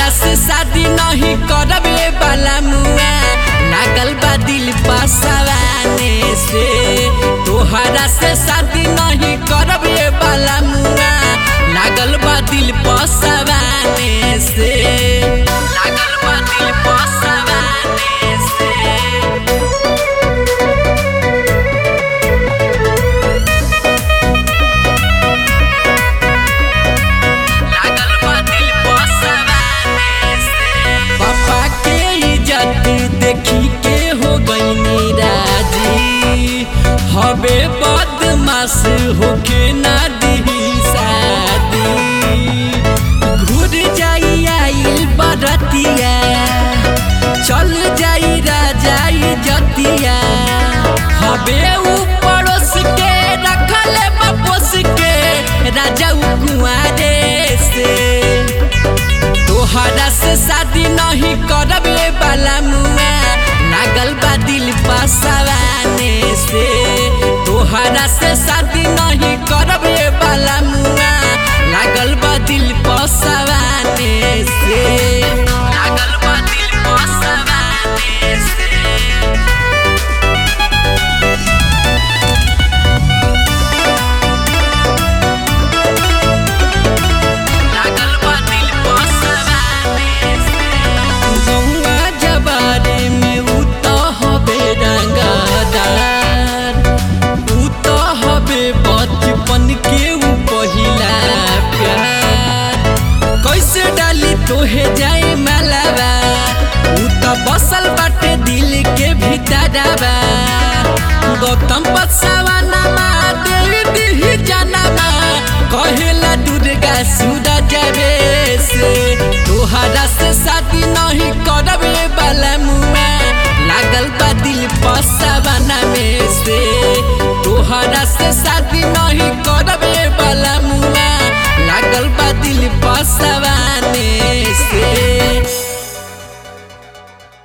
से शादी नहीं करबे वाला मुआ लागल बा दिल पसवाने से तोहरा से शादी नहीं करबे वाला मुआ लागल बा दिल पसवाने से लागल बा दिल पसवाने से लागल बा दिल पसवाने से पापा के इज्जत देखी के हो गईनी राजी हबे बदमाश होके ना दी शादी घुर जाई आइल बरतिया चल जाई राजाई जतिया हबे ऊ पड़ोस के रखल बपोस के राजा ऊ कुआरे से तोहरा से शादी नहीं करबे वाला मुआ लागल बा दिल पसवाने से तोहरा से शादी नहीं करबे वाला मुआ लागल बा दिल पसवाने से